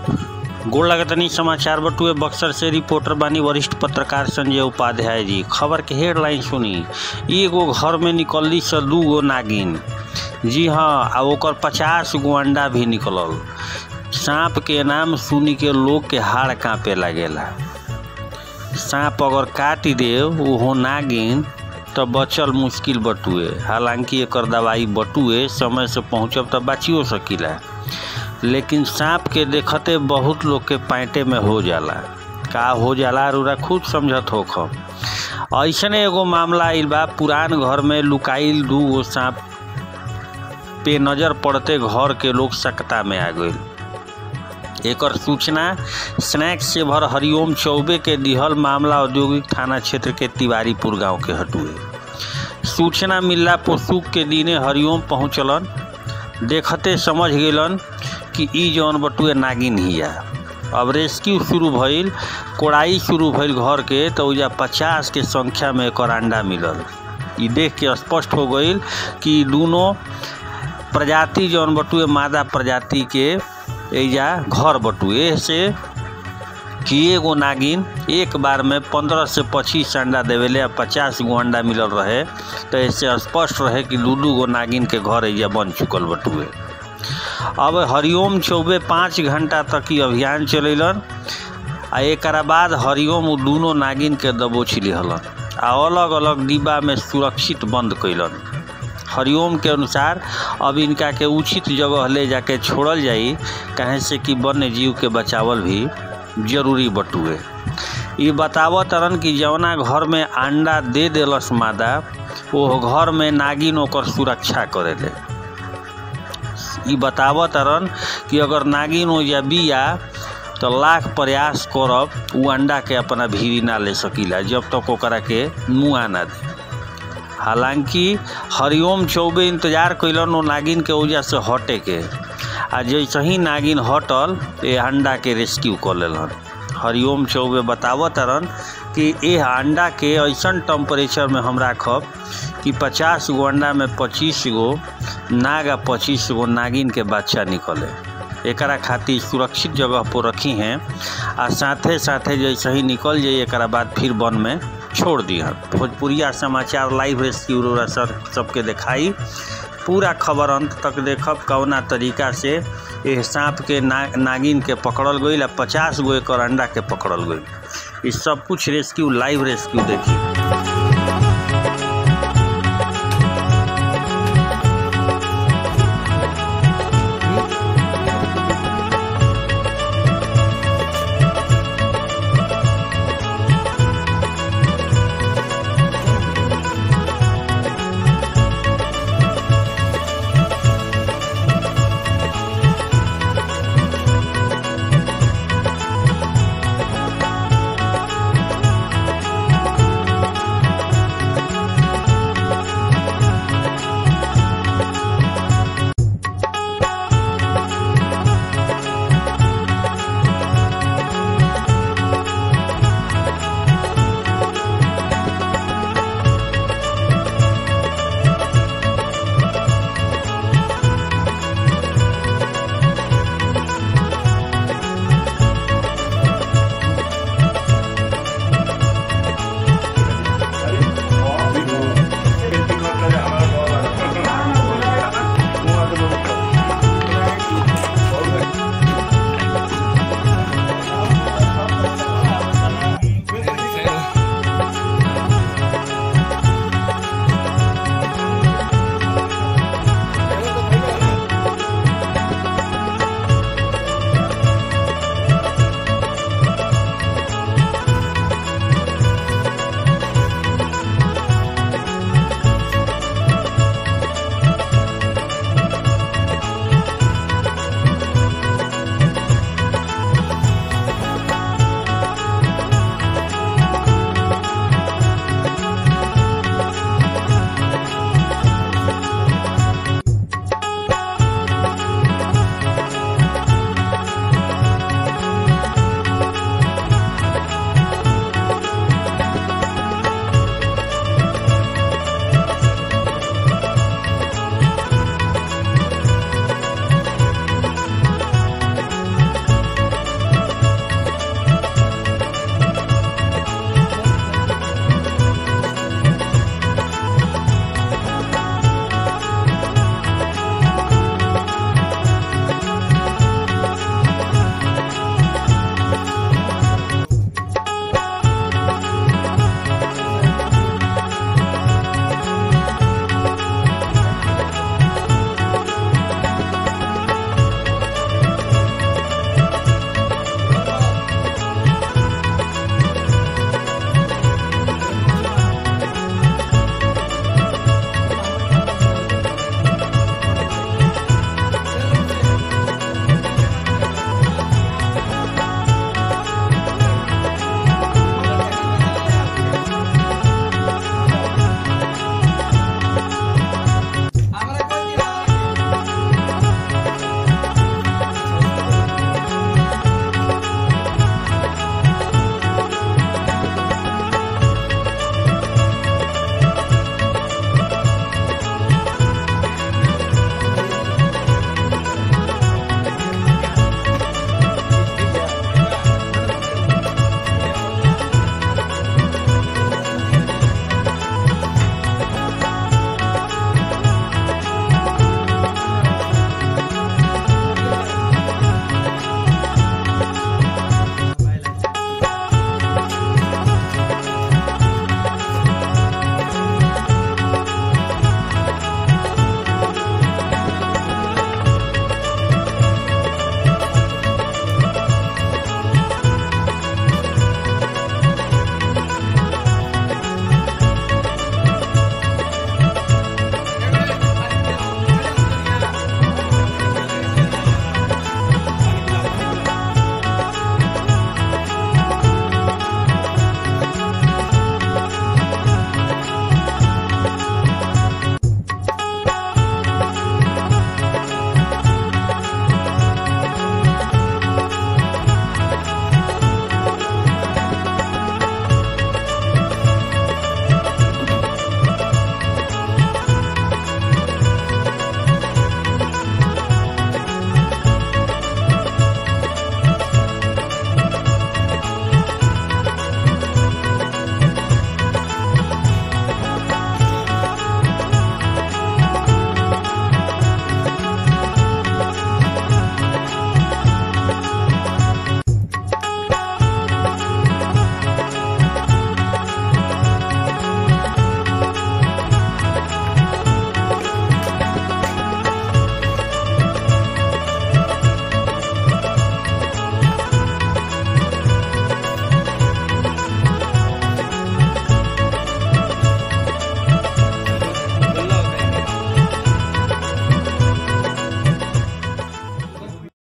गोड़ लगतनी समाचार बटुए बक्सर से रिपोर्टर बानी वरिष्ठ पत्रकार संजय उपाध्याय जी खबर के हेडलाइन सुनी एगो घर में निकलली से दू गो नागिन जी हाँ आ ओकर पचास गो अंडा भी निकलल सांप के नाम सुनी के लोग के हाड़ कांपे लागेला सांप अगर काट दे ओहो नागिन तो बचल मुश्किल बटुए हालांकि एकर दवाई बटुए समय से पहुँचब तो बचियो सकीला लेकिन सांप के देखते बहुत लोग के पैंटे में हो जाला का हो जाला रूरा खुद समझत होख ऐसने एगो मामला आइल बा पुरान घर में लुकाइल दू गो सांप पे नजर पड़ते घर के लोग सकता में आ गए एकर सूचना स्नैक्स से भर हरिओम चौबे के दिहल मामला औद्योगिक थाना क्षेत्र के तिवारीपुर गांव के हटुए सूचना मिलला पोसूक के दिने हरिओम पहुंचलन देखते समझ गेलन कि ई जौन बटुए नागिन हिया अब रेस्क्यू शुरू भइल कोड़ाई शुरू भइल घर के तो उजा पचास के संख्या में एकर अंडा मिलल ई देख के स्पष्ट हो गईल कि दोनों प्रजाति जौन बटुए मादा प्रजाति के एजा घर बटुए से कि एगो नागिन एक बार में पंद्रह से पच्चीस अंडा देवेले आ पचास गो अंडा मिलल रहे तो ऐसे स्पष्ट रहे कि दू दू गो नागिन के घर एजा बन चुकल बटुए अब हरिओम चौबे पाँच घंटा तक ई अभियान चलेलन आ एक बाद हरिओम उ दूनों नागिन के दबोच लिहलन आ अलग अलग डिब्बा में सुरक्षित बंद कैलन हरिओम के अनुसार अब इनका के उचित जगह ले जाके छोड़ल जाई कहे से कि वन्य जीव के बचावल भी जरूरी बटुए ये बतावत तरन कि जवना घर में अंडा दे देलस मादा वो घर में नागिन ओकर सुरक्षा करेले ई बतावत तरन कि अगर नागिन हो या बिया तो लाख प्रयास करब उ अंडा के अपना भीरी ना ले सकीला जब तक ओकरा के मुआ ना दे हालांकि हरिओम चौबे इंतजार कैलन ओ नागिन के वजह से हटे के आ जैसे ही नागिन हटल ए अंडा के रेस्क्यू कर लेलन हरिओम चौबे बतावत तरन कि ए अंडा के ऐसन टेम्परेचर में हम राखब कि पचास गो अंडा में पच्चीस गो नाग आ पच्चीस गो नागिन के बच्चा निकले एकरा खातिर सुरक्षित जगह पर रखी हैं आ साथे साथे जैसे ही निकल जाई एकरा बाद फिर वन में छोड़ दिहन भोजपुरिया समाचार लाइव रेस्क्यू रोरा सर सबके दिखाई पूरा खबर अंत तक देखब कौना तरीका से एह सांप के ना, नागिन के पकड़ल गई आ पचास गो एकर अंडा के पकड़ल गई ई सब कुछ रेस्क्यू लाइव रेस्क्यू देखी